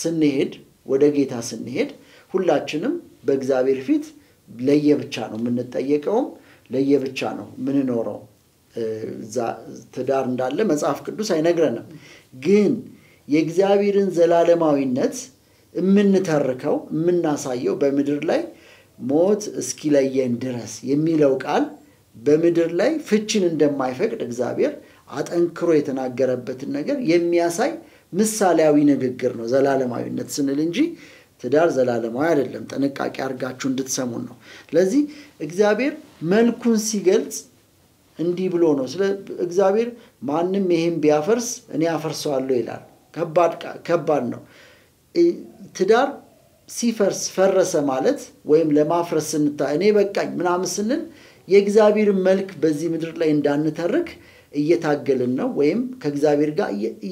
ስንሄድ ወደ ጌታ ስንሄድ ሁላችንም በእግዚአብሔር ፊት ለየብቻ ነው የምንጠየቀውም ለየብቻ ነው የምንኖረው። ትዳር እንዳለ መጽሐፍ ቅዱስ አይነግረንም። ግን የእግዚአብሔርን ዘላለማዊነት የምንተርከው የምናሳየው በምድር ላይ ሞት እስኪለየን ድረስ የሚለው ቃል በምድር ላይ ፍችን እንደማይፈቅድ እግዚአብሔር አጠንክሮ የተናገረበትን ነገር የሚያሳይ ምሳሌያዊ ንግግር ነው ዘላለማዊነት ስንል እንጂ ትዳር ዘላለማዊ አይደለም። ጥንቃቄ አድርጋችሁ እንድትሰሙን ነው። ስለዚህ እግዚአብሔር መልኩን ሲገልጽ እንዲህ ብሎ ነው። ስለ እግዚአብሔር ማንም ይሄን ቢያፈርስ እኔ አፈርሰዋለሁ ይላል። ከባድ ነው። ትዳር ሲፈርስ ፈረሰ ማለት ወይም ለማፍረስ ስንታ እኔ በቃኝ ምናምን ስንል የእግዚአብሔርን መልክ በዚህ ምድር ላይ እንዳንተርክ እየታገልን ነው፣ ወይም ከእግዚአብሔር ጋር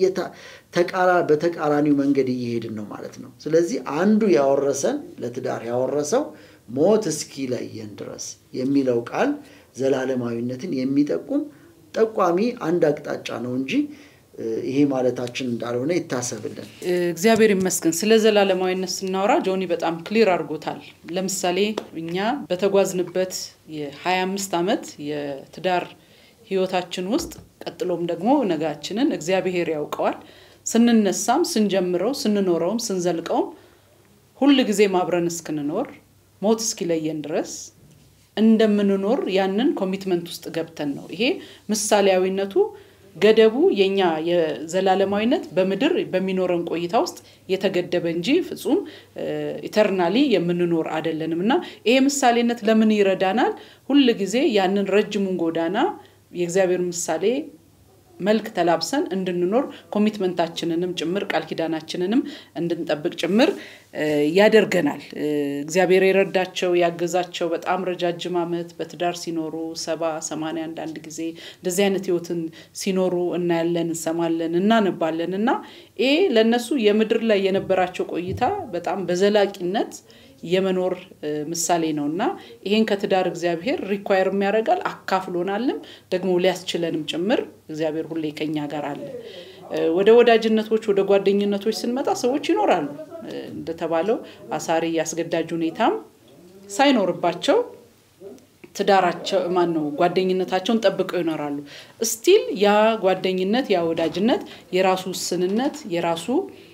በተቃራኒው መንገድ እየሄድን ነው ማለት ነው። ስለዚህ አንዱ ያወረሰን ለትዳር ያወረሰው ሞት እስኪለየን ድረስ የሚለው ቃል ዘላለማዊነትን የሚጠቁም ጠቋሚ አንድ አቅጣጫ ነው እንጂ ይሄ ማለታችን እንዳልሆነ ይታሰብልን። እግዚአብሔር ይመስገን። ስለ ዘላለማዊነት ስናወራ ጆኒ በጣም ክሊር አድርጎታል። ለምሳሌ እኛ በተጓዝንበት የ25 ዓመት የትዳር ህይወታችን ውስጥ ቀጥሎም ደግሞ ነጋችንን እግዚአብሔር ያውቀዋል። ስንነሳም፣ ስንጀምረው፣ ስንኖረውም፣ ስንዘልቀውም ሁል ጊዜ አብረን እስክንኖር ሞት እስኪለየን ድረስ እንደምንኖር ያንን ኮሚትመንት ውስጥ ገብተን ነው። ይሄ ምሳሌያዊነቱ ገደቡ የኛ የዘላለማዊነት በምድር በሚኖረን ቆይታ ውስጥ የተገደበ እንጂ ፍጹም ኢተርናሊ የምንኖር አይደለንም እና ይሄ ምሳሌነት ለምን ይረዳናል? ሁል ጊዜ ያንን ረጅሙን ጎዳና የእግዚአብሔር ምሳሌ መልክ ተላብሰን እንድንኖር ኮሚትመንታችንንም ጭምር ቃል ኪዳናችንንም እንድንጠብቅ ጭምር ያደርገናል። እግዚአብሔር የረዳቸው ያገዛቸው በጣም ረጃጅም ዓመት በትዳር ሲኖሩ ሰባ ሰማንያ አንዳንድ ጊዜ እንደዚህ አይነት ህይወትን ሲኖሩ እናያለን፣ እንሰማለን፣ እናነባለን እና ይሄ ለእነሱ የምድር ላይ የነበራቸው ቆይታ በጣም በዘላቂነት የመኖር ምሳሌ ነው እና ይሄን ከትዳር እግዚአብሔር ሪኳየር የሚያደርጋል አካፍሎናልም ደግሞ ሊያስችለንም ጭምር እግዚአብሔር ሁሌ ከኛ ጋር አለ። ወደ ወዳጅነቶች ወደ ጓደኝነቶች ስንመጣ ሰዎች ይኖራሉ። እንደተባለው አሳሪ አስገዳጅ ሁኔታም ሳይኖርባቸው ትዳራቸው ማን ነው ጓደኝነታቸውን ጠብቀው ይኖራሉ። ስቲል ያ ጓደኝነት ያ ወዳጅነት የራሱ ውስንነት የራሱ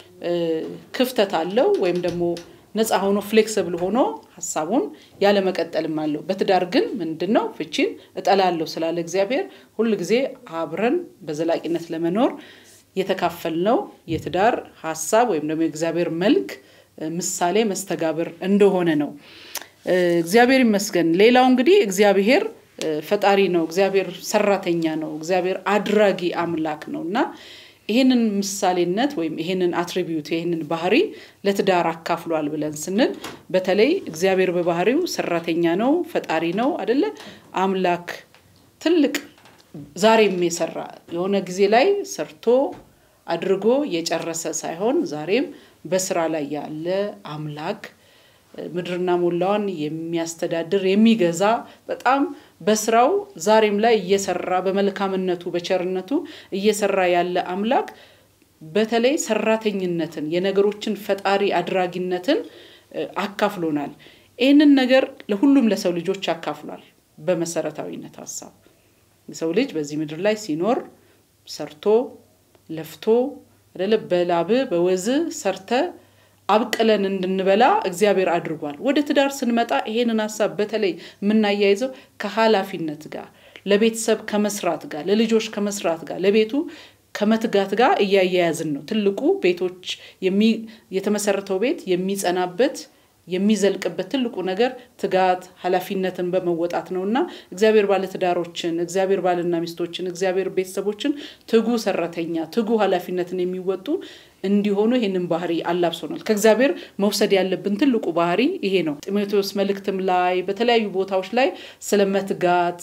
ክፍተት አለው ወይም ደግሞ ነፃ ሆኖ ፍሌክስብል ሆኖ ሀሳቡን ያለመቀጠልም አለው። በትዳር ግን ምንድን ነው ፍቺን እጠላለሁ ስላለ እግዚአብሔር ሁል ጊዜ አብረን በዘላቂነት ለመኖር የተካፈልነው የትዳር ሀሳብ ወይም ደግሞ የእግዚአብሔር መልክ ምሳሌ መስተጋብር እንደሆነ ነው። እግዚአብሔር ይመስገን። ሌላው እንግዲህ እግዚአብሔር ፈጣሪ ነው። እግዚአብሔር ሰራተኛ ነው። እግዚአብሔር አድራጊ አምላክ ነው እና ይህንን ምሳሌነት ወይም ይህንን አትሪቢዩት ይህንን ባህሪ ለትዳር አካፍሏል ብለን ስንል በተለይ እግዚአብሔር በባህሪው ሰራተኛ ነው፣ ፈጣሪ ነው አደለ? አምላክ ትልቅ ዛሬም የሰራ የሆነ ጊዜ ላይ ሰርቶ አድርጎ የጨረሰ ሳይሆን ዛሬም በስራ ላይ ያለ አምላክ ምድርና ሞላዋን የሚያስተዳድር የሚገዛ በጣም በስራው ዛሬም ላይ እየሰራ በመልካምነቱ በቸርነቱ እየሰራ ያለ አምላክ በተለይ ሰራተኝነትን የነገሮችን ፈጣሪ አድራጊነትን አካፍሎናል። ይህንን ነገር ለሁሉም ለሰው ልጆች አካፍሏል። በመሰረታዊነት ሀሳብ የሰው ልጅ በዚህ ምድር ላይ ሲኖር ሰርቶ ለፍቶ አይደለ በላብ በወዝ ሰርተ አብቅለን እንድንበላ እግዚአብሔር አድርጓል። ወደ ትዳር ስንመጣ ይሄንን ሀሳብ በተለይ የምናያይዘው ከኃላፊነት ጋር ለቤተሰብ ከመስራት ጋር ለልጆች ከመስራት ጋር ለቤቱ ከመትጋት ጋር እያያያዝን ነው። ትልቁ ቤቶች የተመሰረተው ቤት የሚጸናበት የሚዘልቅበት ትልቁ ነገር ትጋት፣ ኃላፊነትን በመወጣት ነው እና እግዚአብሔር ባለትዳሮችን፣ እግዚአብሔር ባልና ሚስቶችን፣ እግዚአብሔር ቤተሰቦችን ትጉ ሰራተኛ፣ ትጉ ኃላፊነትን የሚወጡ እንዲሆኑ ይህንን ባህሪ አላብሶናል። ከእግዚአብሔር መውሰድ ያለብን ትልቁ ባህሪ ይሄ ነው። ጢሞቴዎስ መልእክትም ላይ በተለያዩ ቦታዎች ላይ ስለ መትጋት፣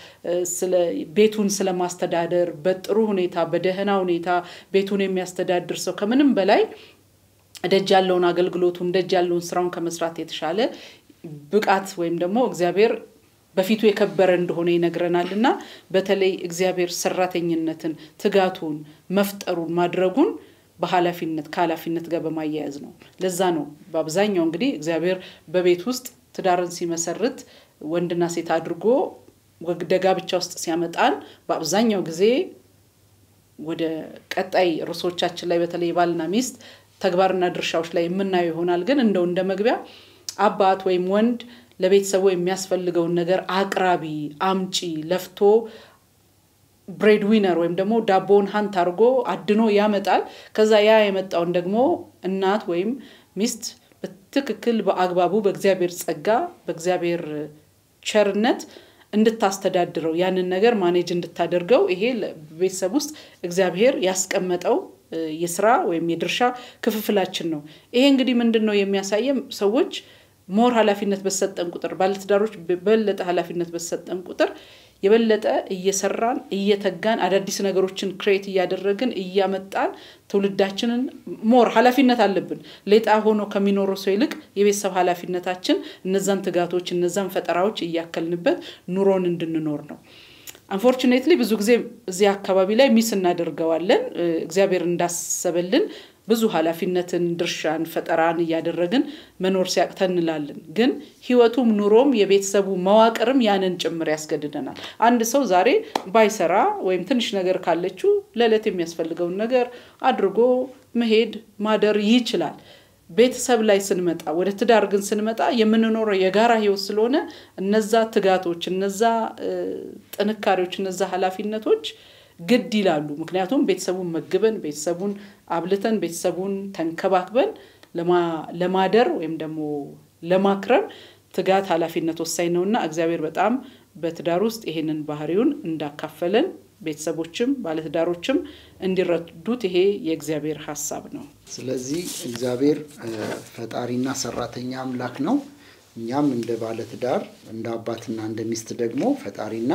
ቤቱን ስለማስተዳደር በጥሩ ሁኔታ በደህና ሁኔታ ቤቱን የሚያስተዳድር ሰው ከምንም በላይ ደጅ ያለውን አገልግሎቱን ደጅ ያለውን ስራውን ከመስራት የተሻለ ብቃት ወይም ደግሞ እግዚአብሔር በፊቱ የከበረ እንደሆነ ይነግረናል እና በተለይ እግዚአብሔር ሰራተኝነትን፣ ትጋቱን፣ መፍጠሩን፣ ማድረጉን በኃላፊነት ከኃላፊነት ጋር በማያያዝ ነው። ለዛ ነው በአብዛኛው እንግዲህ እግዚአብሔር በቤት ውስጥ ትዳርን ሲመሰርት ወንድና ሴት አድርጎ ወደ ጋብቻ ውስጥ ሲያመጣን በአብዛኛው ጊዜ ወደ ቀጣይ ርዕሶቻችን ላይ በተለይ ባልና ሚስት ተግባርና ድርሻዎች ላይ የምናየው ይሆናል። ግን እንደው እንደ መግቢያ አባት ወይም ወንድ ለቤተሰቡ የሚያስፈልገውን ነገር አቅራቢ፣ አምጪ፣ ለፍቶ ብሬድ ዊነር ወይም ደግሞ ዳቦውን ሀንት አድርጎ አድኖ ያመጣል። ከዛ ያ የመጣውን ደግሞ እናት ወይም ሚስት በትክክል በአግባቡ በእግዚአብሔር ጸጋ በእግዚአብሔር ቸርነት እንድታስተዳድረው ያንን ነገር ማኔጅ እንድታደርገው ይሄ ቤተሰብ ውስጥ እግዚአብሔር ያስቀመጠው የስራ ወይም የድርሻ ክፍፍላችን ነው። ይሄ እንግዲህ ምንድን ነው የሚያሳየም ሰዎች ሞር ኃላፊነት በሰጠን ቁጥር ባለትዳሮች በበለጠ ኃላፊነት በሰጠን ቁጥር የበለጠ እየሰራን እየተጋን አዳዲስ ነገሮችን ክሬት እያደረግን እያመጣን ትውልዳችንን ሞር ኃላፊነት አለብን። ሌጣ ሆኖ ከሚኖረው ሰው ይልቅ የቤተሰብ ኃላፊነታችን እነዛን ትጋቶች እነዛን ፈጠራዎች እያከልንበት ኑሮን እንድንኖር ነው። አንፎርቹኔትሊ ብዙ ጊዜ እዚህ አካባቢ ላይ ሚስ እናደርገዋለን። እግዚአብሔር እንዳሰበልን ብዙ ኃላፊነትን፣ ድርሻን፣ ፈጠራን እያደረግን መኖር ሲያቅተን እንላለን። ግን ህይወቱም ኑሮም የቤተሰቡ መዋቅርም ያንን ጭምር ያስገድደናል። አንድ ሰው ዛሬ ባይሰራ ወይም ትንሽ ነገር ካለችው ለዕለት የሚያስፈልገውን ነገር አድርጎ መሄድ ማደር ይችላል። ቤተሰብ ላይ ስንመጣ ወደ ትዳር ግን ስንመጣ የምንኖረው የጋራ ህይወት ስለሆነ እነዛ ትጋቶች፣ እነዛ ጥንካሬዎች፣ እነዛ ኃላፊነቶች ግድ ይላሉ። ምክንያቱም ቤተሰቡን መግበን ቤተሰቡን አብልተን ቤተሰቡን ተንከባክበን ለማደር ወይም ደግሞ ለማክረም ትጋት ኃላፊነት ወሳኝ ነውና እግዚአብሔር በጣም በትዳር ውስጥ ይሄንን ባህሪውን እንዳካፈለን ቤተሰቦችም ባለትዳሮችም እንዲረዱት ይሄ የእግዚአብሔር ሀሳብ ነው። ስለዚህ እግዚአብሔር ፈጣሪና ሰራተኛ አምላክ ነው። እኛም እንደ ባለትዳር እንደ አባትና እንደ ሚስት ደግሞ ፈጣሪና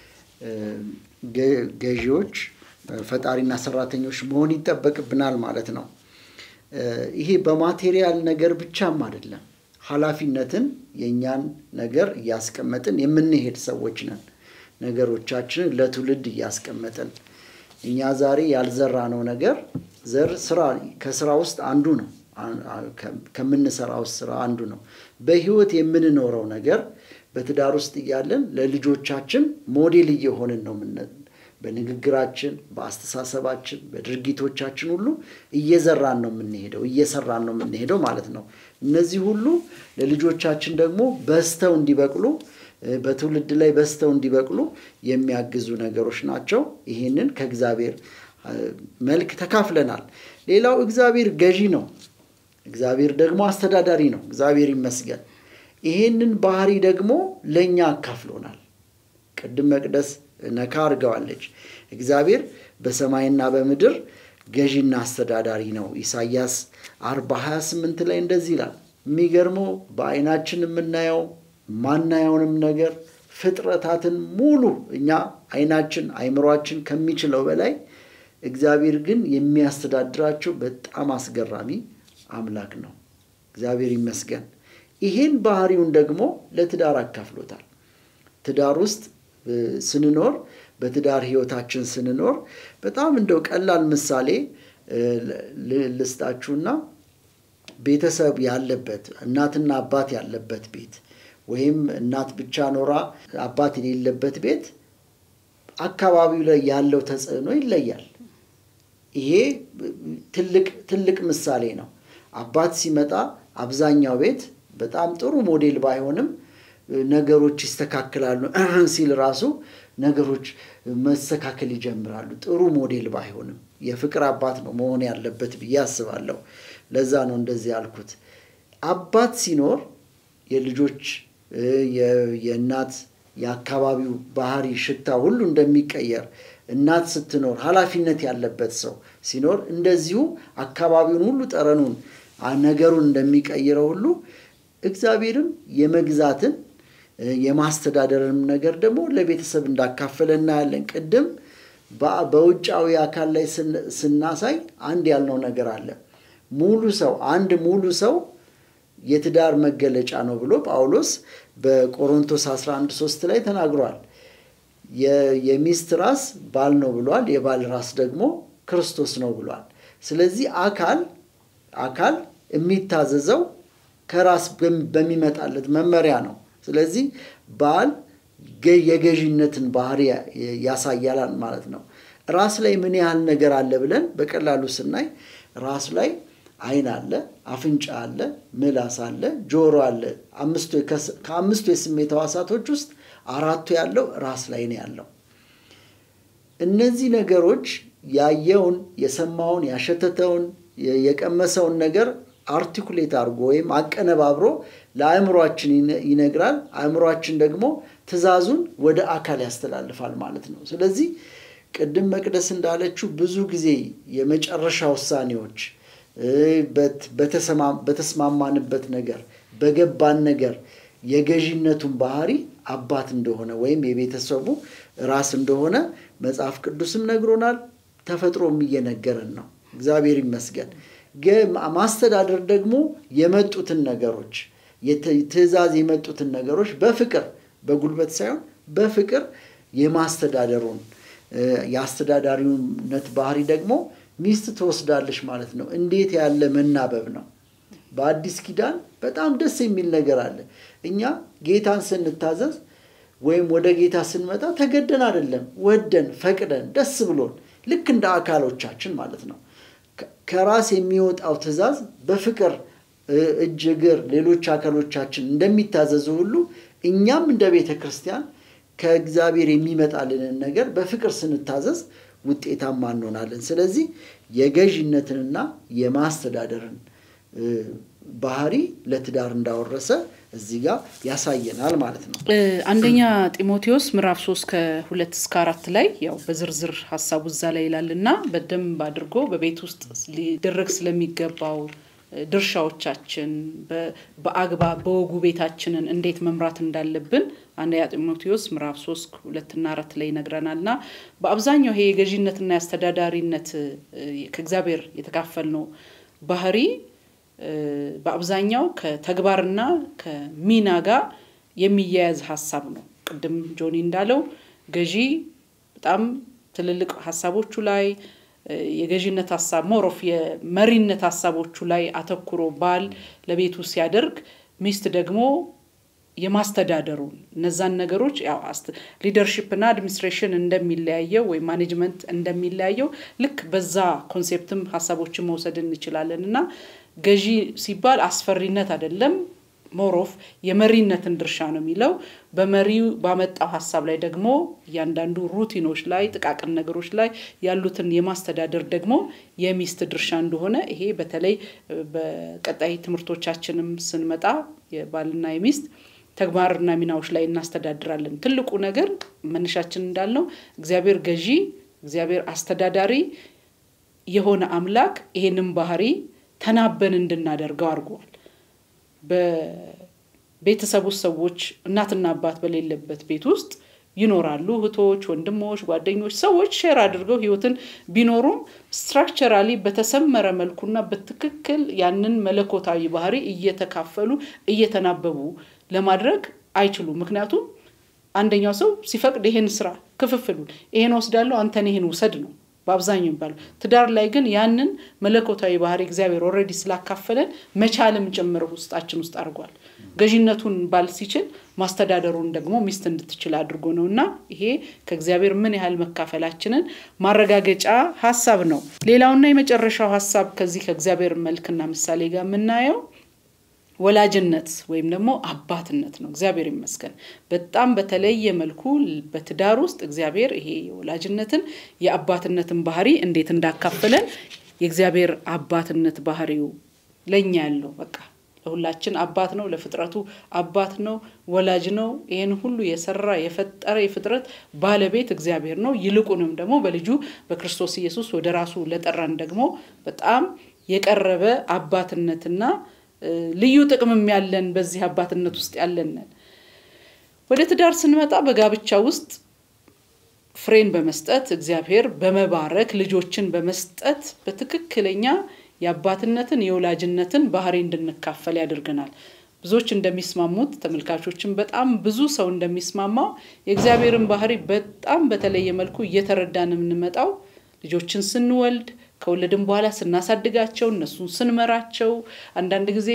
ገዢዎች ፈጣሪና ሰራተኞች መሆን ይጠበቅብናል ማለት ነው። ይሄ በማቴሪያል ነገር ብቻም አይደለም። ኃላፊነትን የእኛን ነገር እያስቀመጥን የምንሄድ ሰዎች ነን። ነገሮቻችንን ለትውልድ እያስቀመጥን እኛ ዛሬ ያልዘራነው ነገር ዘር ስራ ከስራ ውስጥ አንዱ ነው። ከምንሰራው ስራ አንዱ ነው። በህይወት የምንኖረው ነገር በትዳር ውስጥ እያለን ለልጆቻችን ሞዴል እየሆንን ነው። በንግግራችን፣ በአስተሳሰባችን፣ በድርጊቶቻችን ሁሉ እየዘራን ነው የምንሄደው እየሰራን ነው የምንሄደው ማለት ነው። እነዚህ ሁሉ ለልጆቻችን ደግሞ በዝተው እንዲበቅሉ በትውልድ ላይ በዝተው እንዲበቅሉ የሚያግዙ ነገሮች ናቸው። ይህንን ከእግዚአብሔር መልክ ተካፍለናል። ሌላው እግዚአብሔር ገዢ ነው። እግዚአብሔር ደግሞ አስተዳዳሪ ነው። እግዚአብሔር ይመስገን። ይሄንን ባህሪ ደግሞ ለእኛ አካፍሎናል። ቅድም መቅደስ ነካ አድርገዋለች። እግዚአብሔር በሰማይና በምድር ገዢና አስተዳዳሪ ነው። ኢሳይያስ አርባ ሀያ ስምንት ላይ እንደዚህ ይላል። የሚገርመው በአይናችን የምናየው ማናየውንም ነገር ፍጥረታትን ሙሉ እኛ አይናችን አይምሯችን ከሚችለው በላይ እግዚአብሔር ግን የሚያስተዳድራቸው በጣም አስገራሚ አምላክ ነው። እግዚአብሔር ይመስገን። ይሄን ባህሪውን ደግሞ ለትዳር አካፍሎታል። ትዳር ውስጥ ስንኖር በትዳር ህይወታችን ስንኖር በጣም እንደው ቀላል ምሳሌ ልስጣችሁና ቤተሰብ ያለበት እናትና አባት ያለበት ቤት ወይም እናት ብቻ ኖራ አባት የሌለበት ቤት አካባቢው ላይ ያለው ተጽዕኖ ይለያል። ይሄ ትልቅ ትልቅ ምሳሌ ነው። አባት ሲመጣ አብዛኛው ቤት በጣም ጥሩ ሞዴል ባይሆንም ነገሮች ይስተካከላሉ ሲል ራሱ ነገሮች መስተካከል ይጀምራሉ። ጥሩ ሞዴል ባይሆንም የፍቅር አባት ነው መሆን ያለበት ብዬ አስባለሁ። ለዛ ነው እንደዚህ ያልኩት። አባት ሲኖር የልጆች የእናት የአካባቢው ባህሪ፣ ሽታ ሁሉ እንደሚቀየር እናት ስትኖር ኃላፊነት ያለበት ሰው ሲኖር እንደዚሁ አካባቢውን ሁሉ ጠረኑን፣ ነገሩን እንደሚቀይረው ሁሉ እግዚአብሔርም የመግዛትን የማስተዳደርንም ነገር ደግሞ ለቤተሰብ እንዳካፈለ እናያለን። ቅድም በውጫዊ አካል ላይ ስናሳይ አንድ ያልነው ነገር አለ። ሙሉ ሰው አንድ ሙሉ ሰው የትዳር መገለጫ ነው ብሎ ጳውሎስ በቆሮንቶስ 11 3 ላይ ተናግሯል። የሚስት ራስ ባል ነው ብሏል። የባል ራስ ደግሞ ክርስቶስ ነው ብሏል። ስለዚህ አካል አካል የሚታዘዘው ከራስ በሚመጣለት መመሪያ ነው። ስለዚህ ባል የገዥነትን ባህሪ ያሳያላል ማለት ነው። ራስ ላይ ምን ያህል ነገር አለ ብለን በቀላሉ ስናይ ራስ ላይ ዓይን አለ፣ አፍንጫ አለ፣ ምላስ አለ፣ ጆሮ አለ። ከአምስቱ የስሜት ሕዋሳቶች ውስጥ አራቱ ያለው ራስ ላይ ነው ያለው። እነዚህ ነገሮች ያየውን፣ የሰማውን፣ ያሸተተውን፣ የቀመሰውን ነገር አርቲኩሌት አድርጎ ወይም አቀነባብሮ ለአእምሯችን ይነግራል። አእምሯችን ደግሞ ትዕዛዙን ወደ አካል ያስተላልፋል ማለት ነው። ስለዚህ ቅድም መቅደስ እንዳለችው ብዙ ጊዜ የመጨረሻ ውሳኔዎች በተስማማንበት ነገር በገባን ነገር የገዢነቱን ባህሪ አባት እንደሆነ ወይም የቤተሰቡ ራስ እንደሆነ መጽሐፍ ቅዱስም ነግሮናል። ተፈጥሮም እየነገረን ነው። እግዚአብሔር ይመስገን። ማስተዳደር ደግሞ የመጡትን ነገሮች ትዕዛዝ የመጡትን ነገሮች በፍቅር በጉልበት ሳይሆን በፍቅር የማስተዳደሩን የአስተዳዳሪነት ባህሪ ደግሞ ሚስት ትወስዳለች ማለት ነው። እንዴት ያለ መናበብ ነው! በአዲስ ኪዳን በጣም ደስ የሚል ነገር አለ። እኛ ጌታን ስንታዘዝ ወይም ወደ ጌታ ስንመጣ ተገደን አይደለም፣ ወደን ፈቅደን ደስ ብሎን ልክ እንደ አካሎቻችን ማለት ነው። ከራስ የሚወጣው ትዕዛዝ በፍቅር እጅ፣ እግር፣ ሌሎች አካሎቻችን እንደሚታዘዙ ሁሉ እኛም እንደ ቤተ ክርስቲያን ከእግዚአብሔር የሚመጣልንን ነገር በፍቅር ስንታዘዝ ውጤታማ እንሆናለን። ስለዚህ የገዥነትንና የማስተዳደርን ባህሪ ለትዳር እንዳወረሰ እዚህ ጋር ያሳየናል ማለት ነው። አንደኛ ጢሞቴዎስ ምዕራፍ ሶስት ከሁለት እስከ አራት ላይ ያው በዝርዝር ሀሳቡ እዛ ላይ ይላል እና በደንብ አድርጎ በቤት ውስጥ ሊደረግ ስለሚገባው ድርሻዎቻችን በአግባብ በወጉ ቤታችንን እንዴት መምራት እንዳለብን አንደኛ ጢሞቴዎስ ምዕራፍ ሶስት ሁለትና አራት ላይ ይነግረናል እና በአብዛኛው ይሄ የገዢነትና የአስተዳዳሪነት ከእግዚአብሔር የተካፈልነው ባህሪ በአብዛኛው ከተግባርና ከሚና ጋር የሚያያዝ ሀሳብ ነው። ቅድም ጆኒ እንዳለው ገዢ በጣም ትልልቅ ሀሳቦቹ ላይ የገዢነት ሀሳብ ሞሮፍ የመሪነት ሀሳቦቹ ላይ አተኩሮ ባል ለቤቱ ሲያደርግ ሚስት ደግሞ የማስተዳደሩን እነዛን ነገሮች ያው ሊደርሺፕ እና አድሚኒስትሬሽን እንደሚለያየው ወይም ማኔጅመንት እንደሚለያየው ልክ በዛ ኮንሴፕትም ሀሳቦችን መውሰድ እንችላለን እና ገዢ ሲባል አስፈሪነት አይደለም፣ ሞሮፍ የመሪነትን ድርሻ ነው የሚለው። በመሪው ባመጣው ሀሳብ ላይ ደግሞ እያንዳንዱ ሩቲኖች ላይ ጥቃቅን ነገሮች ላይ ያሉትን የማስተዳደር ደግሞ የሚስት ድርሻ እንደሆነ ይሄ በተለይ በቀጣይ ትምህርቶቻችንም ስንመጣ የባልና የሚስት ተግባርና ሚናዎች ላይ እናስተዳድራለን። ትልቁ ነገር መነሻችን እንዳልነው እግዚአብሔር ገዢ፣ እግዚአብሔር አስተዳዳሪ የሆነ አምላክ ይሄንን ባህሪ ተናበን እንድናደርገው አድርጓል። በቤተሰብ ውስጥ ሰዎች እናትና አባት በሌለበት ቤት ውስጥ ይኖራሉ። እህቶች፣ ወንድሞች፣ ጓደኞች፣ ሰዎች ሼር አድርገው ህይወትን ቢኖሩም ስትራክቸራሊ በተሰመረ መልኩና በትክክል ያንን መለኮታዊ ባህሪ እየተካፈሉ እየተናበቡ ለማድረግ አይችሉም። ምክንያቱም አንደኛው ሰው ሲፈቅድ ይሄን ስራ ክፍፍሉን ይሄን ወስዳለሁ፣ አንተን ይሄን ውሰድ ነው በአብዛኛው የሚባለው። ትዳር ላይ ግን ያንን መለኮታዊ ባህሪ እግዚአብሔር ኦልሬዲ ስላካፈለን መቻልም ጭምር ውስጣችን ውስጥ አድርጓል። ገዢነቱን ባል ሲችል ማስተዳደሩን ደግሞ ሚስት እንድትችል አድርጎ ነው እና ይሄ ከእግዚአብሔር ምን ያህል መካፈላችንን ማረጋገጫ ሀሳብ ነው። ሌላውና የመጨረሻው ሀሳብ ከዚህ ከእግዚአብሔር መልክና ምሳሌ ጋር የምናየው ወላጅነት ወይም ደግሞ አባትነት ነው። እግዚአብሔር ይመስገን በጣም በተለየ መልኩ በትዳር ውስጥ እግዚአብሔር ይሄ የወላጅነትን የአባትነትን ባህሪ እንዴት እንዳካፈለን የእግዚአብሔር አባትነት ባህሪው ለእኛ ያለው በቃ ለሁላችን አባት ነው። ለፍጥረቱ አባት ነው፣ ወላጅ ነው። ይህን ሁሉ የሰራ የፈጠረ የፍጥረት ባለቤት እግዚአብሔር ነው። ይልቁንም ደግሞ በልጁ በክርስቶስ ኢየሱስ ወደ ራሱ ለጠራን ደግሞ በጣም የቀረበ አባትነትና ልዩ ጥቅምም ያለን በዚህ አባትነት ውስጥ ያለንን ወደ ትዳር ስንመጣ በጋብቻ ውስጥ ፍሬን በመስጠት እግዚአብሔር በመባረክ ልጆችን በመስጠት በትክክለኛ የአባትነትን የወላጅነትን ባህሪ እንድንካፈል ያደርገናል። ብዙዎች እንደሚስማሙት ተመልካቾችን በጣም ብዙ ሰው እንደሚስማማው የእግዚአብሔርን ባህሪ በጣም በተለየ መልኩ እየተረዳን የምንመጣው ልጆችን ስንወልድ ከወለድን በኋላ ስናሳድጋቸው እነሱን ስንመራቸው አንዳንድ ጊዜ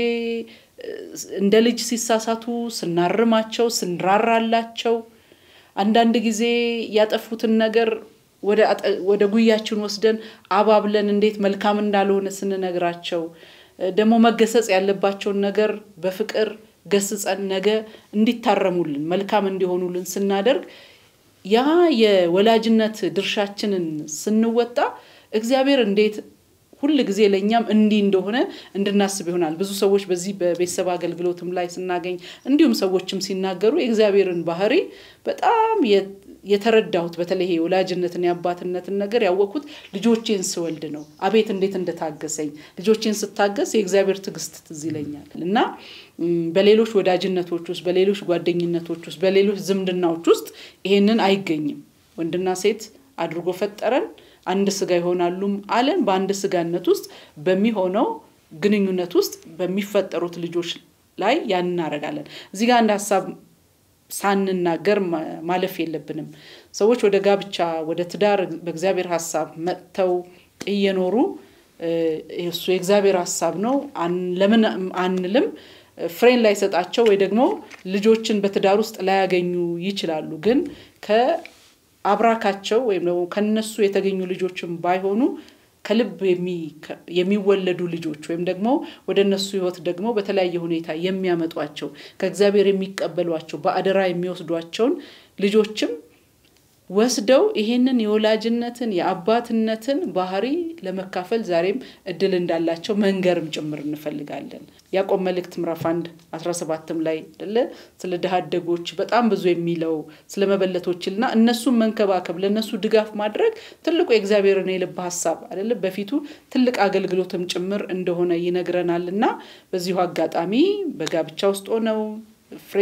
እንደ ልጅ ሲሳሳቱ ስናርማቸው ስንራራላቸው አንዳንድ ጊዜ ያጠፉትን ነገር ወደ ጉያችን ወስደን አባብለን እንዴት መልካም እንዳልሆነ ስንነግራቸው ደግሞ መገሰጽ ያለባቸውን ነገር በፍቅር ገስጸን ነገ እንዲታረሙልን መልካም እንዲሆኑልን ስናደርግ ያ የወላጅነት ድርሻችንን ስንወጣ እግዚአብሔር እንዴት ሁል ጊዜ ለእኛም እንዲህ እንደሆነ እንድናስብ ይሆናል። ብዙ ሰዎች በዚህ በቤተሰብ አገልግሎትም ላይ ስናገኝ እንዲሁም ሰዎችም ሲናገሩ የእግዚአብሔርን ባህሪ በጣም የተረዳሁት በተለይ የወላጅነትን የአባትነትን ነገር ያወቅኩት ልጆቼን ስወልድ ነው። አቤት እንዴት እንደታገሰኝ ልጆቼን ስታገስ የእግዚአብሔር ትዕግስት ትዝ ይለኛል እና በሌሎች ወዳጅነቶች ውስጥ፣ በሌሎች ጓደኝነቶች ውስጥ፣ በሌሎች ዝምድናዎች ውስጥ ይሄንን አይገኝም። ወንድና ሴት አድርጎ ፈጠረን አንድ ስጋ ይሆናሉም አለን። በአንድ ስጋነት ውስጥ በሚሆነው ግንኙነት ውስጥ በሚፈጠሩት ልጆች ላይ ያን እናደርጋለን። እዚህ ጋር አንድ ሀሳብ ሳንናገር ማለፍ የለብንም። ሰዎች ወደ ጋብቻ ወደ ትዳር በእግዚአብሔር ሀሳብ መጥተው እየኖሩ እሱ የእግዚአብሔር ሀሳብ ነው ለምን አንልም። ፍሬን ላይሰጣቸው ወይ ደግሞ ልጆችን በትዳር ውስጥ ላያገኙ ይችላሉ። ግን ከአብራካቸው ወይም ደግሞ ከነሱ የተገኙ ልጆችን ባይሆኑ ከልብ የሚወለዱ ልጆች ወይም ደግሞ ወደ እነሱ ህይወት ደግሞ በተለያየ ሁኔታ የሚያመጧቸው ከእግዚአብሔር የሚቀበሏቸው በአደራ የሚወስዷቸውን ልጆችም ወስደው ይሄንን የወላጅነትን የአባትነትን ባህሪ ለመካፈል ዛሬም እድል እንዳላቸው መንገርም ጭምር እንፈልጋለን። ያዕቆብ መልእክት ምዕራፍ አንድ አስራ ሰባትም ላይ አይደለ ስለ ድሃ አደጎች በጣም ብዙ የሚለው ስለ መበለቶችና እነሱን መንከባከብ ለእነሱ ድጋፍ ማድረግ ትልቁ የእግዚአብሔርን የልብ ሀሳብ አይደለ በፊቱ ትልቅ አገልግሎትም ጭምር እንደሆነ ይነግረናል እና በዚሁ አጋጣሚ በጋብቻ ውስጥ ሆነው ፍሬ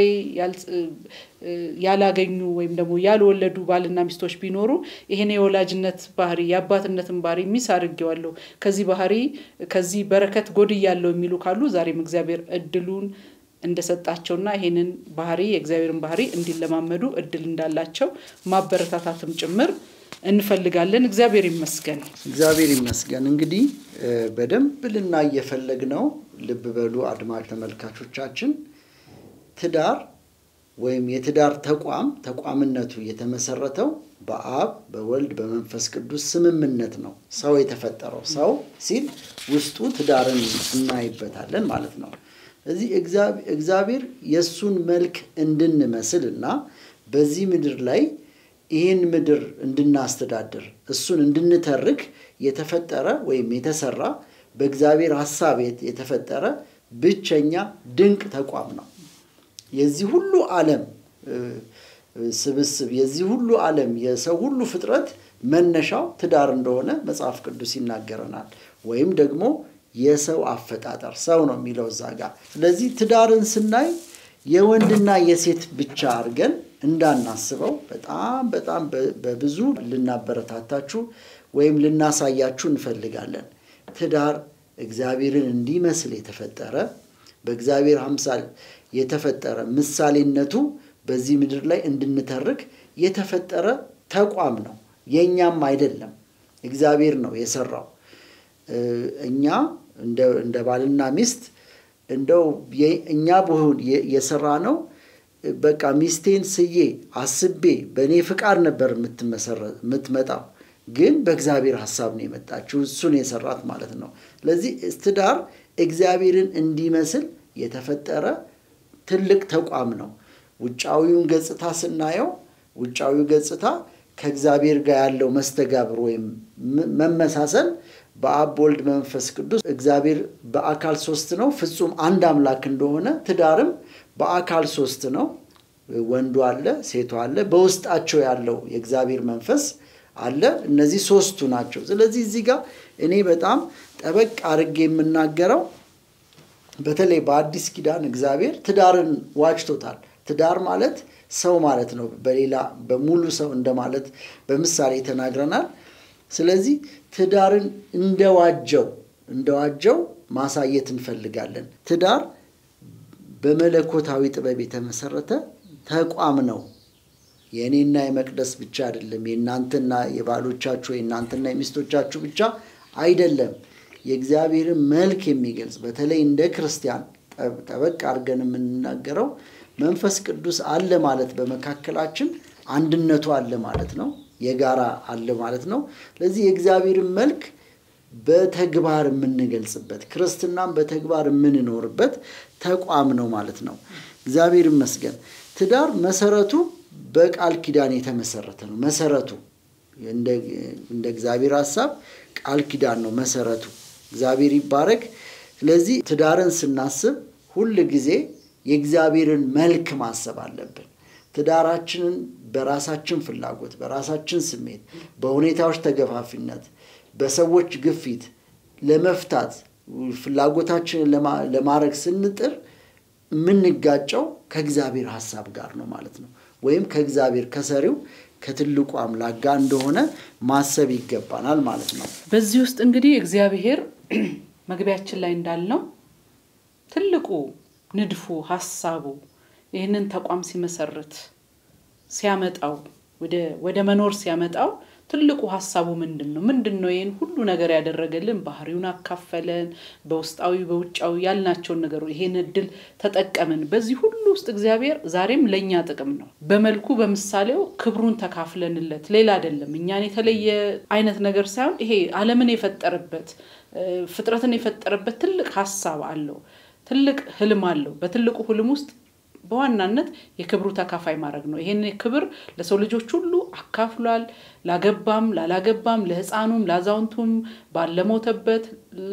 ያላገኙ ወይም ደግሞ ያልወለዱ ባልና ሚስቶች ቢኖሩ ይሄን የወላጅነት ባህሪ የአባትነትን ባህሪ ሚስ አድርጌዋለሁ፣ ከዚህ ባህሪ ከዚህ በረከት ጎድያለሁ የሚሉ ካሉ ዛሬም እግዚአብሔር እድሉን እንደሰጣቸውና ይሄንን ባህሪ የእግዚአብሔርን ባህሪ እንዲለማመዱ እድል እንዳላቸው ማበረታታትም ጭምር እንፈልጋለን። እግዚአብሔር ይመስገን። እግዚአብሔር ይመስገን። እንግዲህ በደንብ ልናይ የፈለግነው ልብ በሉ አድማጭ ተመልካቾቻችን ትዳር ወይም የትዳር ተቋም ተቋምነቱ የተመሰረተው በአብ በወልድ በመንፈስ ቅዱስ ስምምነት ነው። ሰው የተፈጠረው ሰው ሲል ውስጡ ትዳርን እናይበታለን ማለት ነው። እዚህ እግዚአብሔር የእሱን መልክ እንድንመስል እና በዚህ ምድር ላይ ይህን ምድር እንድናስተዳድር እሱን እንድንተርክ የተፈጠረ ወይም የተሰራ በእግዚአብሔር ሀሳብ የተፈጠረ ብቸኛ ድንቅ ተቋም ነው። የዚህ ሁሉ ዓለም ስብስብ የዚህ ሁሉ ዓለም የሰው ሁሉ ፍጥረት መነሻው ትዳር እንደሆነ መጽሐፍ ቅዱስ ይናገረናል። ወይም ደግሞ የሰው አፈጣጠር ሰው ነው የሚለው እዛ ጋር። ስለዚህ ትዳርን ስናይ የወንድና የሴት ብቻ አድርገን እንዳናስበው በጣም በጣም በብዙ ልናበረታታችሁ ወይም ልናሳያችሁ እንፈልጋለን። ትዳር እግዚአብሔርን እንዲመስል የተፈጠረ በእግዚአብሔር አምሳል የተፈጠረ ምሳሌነቱ በዚህ ምድር ላይ እንድንተርክ የተፈጠረ ተቋም ነው። የእኛም አይደለም፣ እግዚአብሔር ነው የሰራው። እኛ እንደ ባልና ሚስት እንደው እኛ በሆን የሰራ ነው። በቃ ሚስቴን ስዬ አስቤ በእኔ ፍቃድ ነበር የምትመጣው፣ ግን በእግዚአብሔር ሀሳብ ነው የመጣችው። እሱን የሰራት ማለት ነው። ስለዚህ ትዳር እግዚአብሔርን እንዲመስል የተፈጠረ ትልቅ ተቋም ነው። ውጫዊውን ገጽታ ስናየው ውጫዊው ገጽታ ከእግዚአብሔር ጋር ያለው መስተጋብር ወይም መመሳሰል በአብ ወልድ መንፈስ ቅዱስ እግዚአብሔር በአካል ሶስት ነው፣ ፍጹም አንድ አምላክ እንደሆነ ትዳርም በአካል ሶስት ነው። ወንዱ አለ፣ ሴቱ አለ፣ በውስጣቸው ያለው የእግዚአብሔር መንፈስ አለ። እነዚህ ሶስቱ ናቸው። ስለዚህ እዚህ ጋር እኔ በጣም ጠበቅ አድርጌ የምናገረው በተለይ በአዲስ ኪዳን እግዚአብሔር ትዳርን ዋጅቶታል። ትዳር ማለት ሰው ማለት ነው። በሌላ በሙሉ ሰው እንደማለት በምሳሌ ተናግረናል። ስለዚህ ትዳርን እንደዋጀው እንደዋጀው ማሳየት እንፈልጋለን። ትዳር በመለኮታዊ ጥበብ የተመሰረተ ተቋም ነው። የእኔና የመቅደስ ብቻ አይደለም። የእናንተና የባሎቻችሁ የእናንተና የሚስቶቻችሁ ብቻ አይደለም። የእግዚአብሔርን መልክ የሚገልጽ በተለይ እንደ ክርስቲያን ጠበቅ አድርገን የምንናገረው መንፈስ ቅዱስ አለ ማለት በመካከላችን አንድነቱ አለ ማለት ነው። የጋራ አለ ማለት ነው። ስለዚህ የእግዚአብሔርን መልክ በተግባር የምንገልጽበት ክርስትናን በተግባር የምንኖርበት ተቋም ነው ማለት ነው። እግዚአብሔር ይመስገን። ትዳር መሰረቱ በቃል ኪዳን የተመሰረተ ነው። መሰረቱ እንደ እግዚአብሔር ሀሳብ ቃል ኪዳን ነው መሰረቱ። እግዚአብሔር ይባረክ። ስለዚህ ትዳርን ስናስብ ሁል ጊዜ የእግዚአብሔርን መልክ ማሰብ አለብን። ትዳራችንን በራሳችን ፍላጎት፣ በራሳችን ስሜት፣ በሁኔታዎች ተገፋፊነት፣ በሰዎች ግፊት ለመፍታት ፍላጎታችንን ለማድረግ ስንጥር የምንጋጨው ከእግዚአብሔር ሀሳብ ጋር ነው ማለት ነው። ወይም ከእግዚአብሔር ከሰሪው ከትልቁ አምላክ ጋር እንደሆነ ማሰብ ይገባናል ማለት ነው። በዚህ ውስጥ እንግዲህ እግዚአብሔር መግቢያችን ላይ እንዳልነው ትልቁ ንድፉ ሀሳቡ ይህንን ተቋም ሲመሰርት ሲያመጣው ወደ መኖር ሲያመጣው ትልቁ ሀሳቡ ምንድን ነው? ምንድን ነው ይህን ሁሉ ነገር ያደረገልን? ባህሪውን አካፈለን፣ በውስጣዊ በውጫዊ ያልናቸውን ነገሩ ይሄን እድል ተጠቀምን። በዚህ ሁሉ ውስጥ እግዚአብሔር ዛሬም ለእኛ ጥቅም ነው። በመልኩ በምሳሌው ክብሩን ተካፍለንለት ሌላ አይደለም። እኛን የተለየ አይነት ነገር ሳይሆን ይሄ ዓለምን የፈጠረበት ፍጥረትን የፈጠረበት ትልቅ ሀሳብ አለው። ትልቅ ህልም አለው። በትልቁ ህልም ውስጥ በዋናነት የክብሩ ተካፋይ ማድረግ ነው። ይሄን ክብር ለሰው ልጆች ሁሉ አካፍሏል። ላገባም ላላገባም፣ ለህፃኑም፣ ለአዛውንቱም፣ ባለሞተበት፣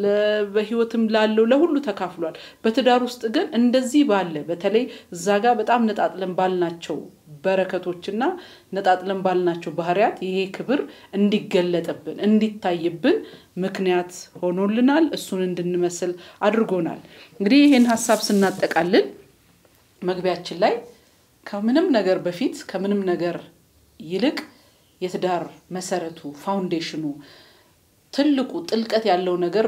በህይወትም ላለው ለሁሉ ተካፍሏል። በትዳር ውስጥ ግን እንደዚህ ባለ በተለይ እዛ ጋር በጣም ነጣጥለን ባልናቸው በረከቶችና ነጣጥለን ባልናቸው ባህሪያት ይሄ ክብር እንዲገለጥብን እንዲታይብን ምክንያት ሆኖልናል። እሱን እንድንመስል አድርጎናል። እንግዲህ ይህን ሀሳብ ስናጠቃልል መግቢያችን ላይ ከምንም ነገር በፊት ከምንም ነገር ይልቅ የትዳር መሰረቱ ፋውንዴሽኑ ትልቁ ጥልቀት ያለው ነገር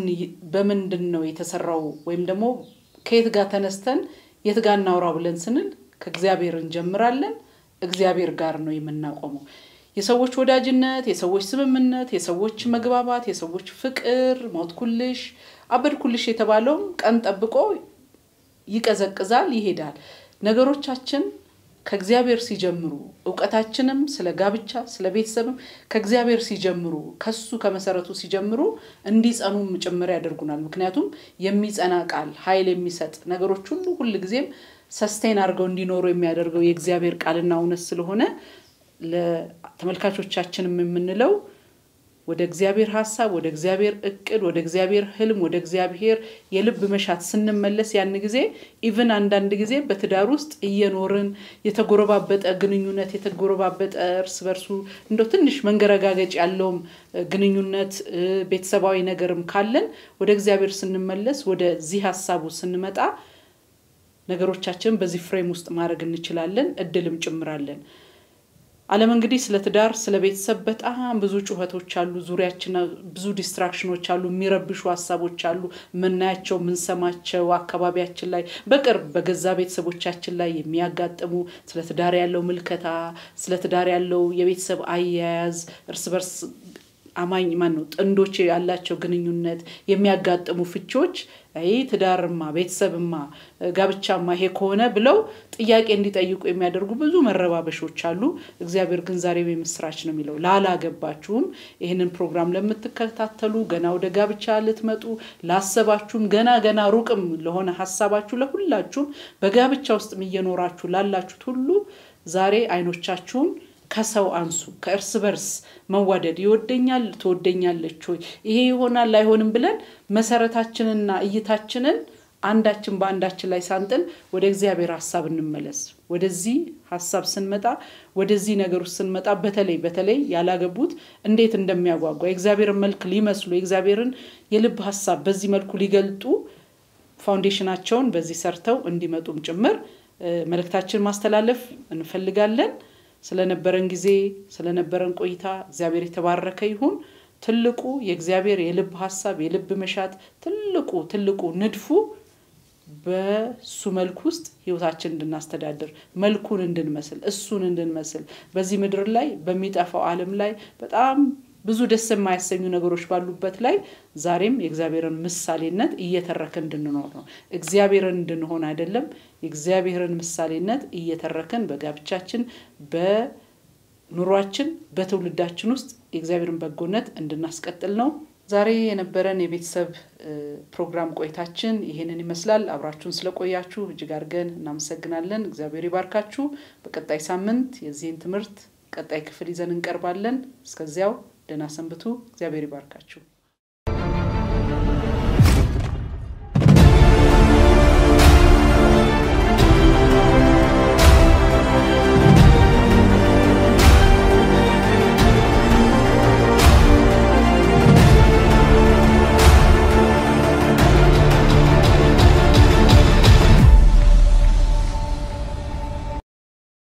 በምንድን ነው የተሰራው ወይም ደግሞ ከየት ጋር ተነስተን የት ጋር እናውራ ብለን ስንል ከእግዚአብሔር እንጀምራለን። እግዚአብሔር ጋር ነው የምናቆመው። የሰዎች ወዳጅነት፣ የሰዎች ስምምነት፣ የሰዎች መግባባት፣ የሰዎች ፍቅር፣ ሞትኩልሽ፣ አበድኩልሽ የተባለውም ቀን ጠብቆ ይቀዘቅዛል፣ ይሄዳል። ነገሮቻችን ከእግዚአብሔር ሲጀምሩ እውቀታችንም ስለ ጋብቻ ስለ ቤተሰብም ከእግዚአብሔር ሲጀምሩ ከሱ ከመሰረቱ ሲጀምሩ እንዲጸኑም ጭምር ያደርጉናል። ምክንያቱም የሚጸና ቃል ኃይል የሚሰጥ ነገሮች ሁሉ ሁል ጊዜም ሰስቴን አድርገው እንዲኖሩ የሚያደርገው የእግዚአብሔር ቃልና እውነት ስለሆነ ለተመልካቾቻችንም የምንለው ወደ እግዚአብሔር ሀሳብ፣ ወደ እግዚአብሔር እቅድ፣ ወደ እግዚአብሔር ህልም፣ ወደ እግዚአብሔር የልብ መሻት ስንመለስ ያን ጊዜ ኢቭን አንዳንድ ጊዜ በትዳር ውስጥ እየኖርን የተጎረባበጠ ግንኙነት የተጎረባበጠ እርስ በርሱ እንደው ትንሽ መንገረጋገጭ ያለውም ግንኙነት ቤተሰባዊ ነገርም ካለን ወደ እግዚአብሔር ስንመለስ ወደዚህ ሀሳቡ ስንመጣ ነገሮቻችንን በዚህ ፍሬም ውስጥ ማድረግ እንችላለን፣ እድልም ጭምራለን። ዓለም እንግዲህ ስለ ትዳር ስለ ቤተሰብ በጣም ብዙ ጩኸቶች አሉ። ዙሪያችን ብዙ ዲስትራክሽኖች አሉ፣ የሚረብሹ ሀሳቦች አሉ፣ የምናያቸው የምንሰማቸው፣ አካባቢያችን ላይ በቅርብ በገዛ ቤተሰቦቻችን ላይ የሚያጋጥሙ ስለ ትዳር ያለው ምልከታ፣ ስለ ትዳር ያለው የቤተሰብ አያያዝ፣ እርስ በርስ አማኝ ማን ነው ጥንዶች ያላቸው ግንኙነት የሚያጋጥሙ ፍቺዎች ይህ ትዳርማ ቤተሰብማ ጋብቻማ ይሄ ከሆነ ብለው ጥያቄ እንዲጠይቁ የሚያደርጉ ብዙ መረባበሾች አሉ። እግዚአብሔር ግን ዛሬም የምስራች ነው የሚለው ላላገባችሁም፣ ይህንን ፕሮግራም ለምትከታተሉ፣ ገና ወደ ጋብቻ ልትመጡ ላሰባችሁም፣ ገና ገና ሩቅም ለሆነ ሀሳባችሁ ለሁላችሁም በጋብቻ ውስጥም እየኖራችሁ ላላችሁት ሁሉ ዛሬ አይኖቻችሁን ከሰው አንሱ። ከእርስ በርስ መዋደድ ይወደኛል፣ ትወደኛለች ወይ ይሄ ይሆናል አይሆንም ብለን መሰረታችንና እይታችንን አንዳችን በአንዳችን ላይ ሳንጥል ወደ እግዚአብሔር ሀሳብ እንመለስ። ወደዚህ ሀሳብ ስንመጣ ወደዚህ ነገር ውስጥ ስንመጣ በተለይ በተለይ ያላገቡት እንዴት እንደሚያጓጓ የእግዚአብሔርን መልክ ሊመስሉ የእግዚአብሔርን የልብ ሀሳብ በዚህ መልኩ ሊገልጡ ፋውንዴሽናቸውን በዚህ ሰርተው እንዲመጡም ጭምር መልእክታችን ማስተላለፍ እንፈልጋለን። ስለነበረን ጊዜ ስለነበረን ቆይታ እግዚአብሔር የተባረከ ይሁን። ትልቁ የእግዚአብሔር የልብ ሀሳብ የልብ መሻት ትልቁ ትልቁ ንድፉ በሱ መልክ ውስጥ ህይወታችን እንድናስተዳድር መልኩን እንድንመስል እሱን እንድንመስል በዚህ ምድር ላይ በሚጠፋው ዓለም ላይ በጣም ብዙ ደስ የማያሰኙ ነገሮች ባሉበት ላይ ዛሬም የእግዚአብሔርን ምሳሌነት እየተረክን እንድንኖር ነው። እግዚአብሔርን እንድንሆን አይደለም፣ የእግዚአብሔርን ምሳሌነት እየተረክን በጋብቻችን፣ በኑሯችን፣ በትውልዳችን ውስጥ የእግዚአብሔርን በጎነት እንድናስቀጥል ነው። ዛሬ የነበረን የቤተሰብ ፕሮግራም ቆይታችን ይህንን ይመስላል። አብራችሁን ስለቆያችሁ እጅግ አድርገን እናመሰግናለን። እግዚአብሔር ይባርካችሁ። በቀጣይ ሳምንት የዚህን ትምህርት ቀጣይ ክፍል ይዘን እንቀርባለን። እስከዚያው ደህና ሰንብቱ። እግዚአብሔር ይባርካችሁ።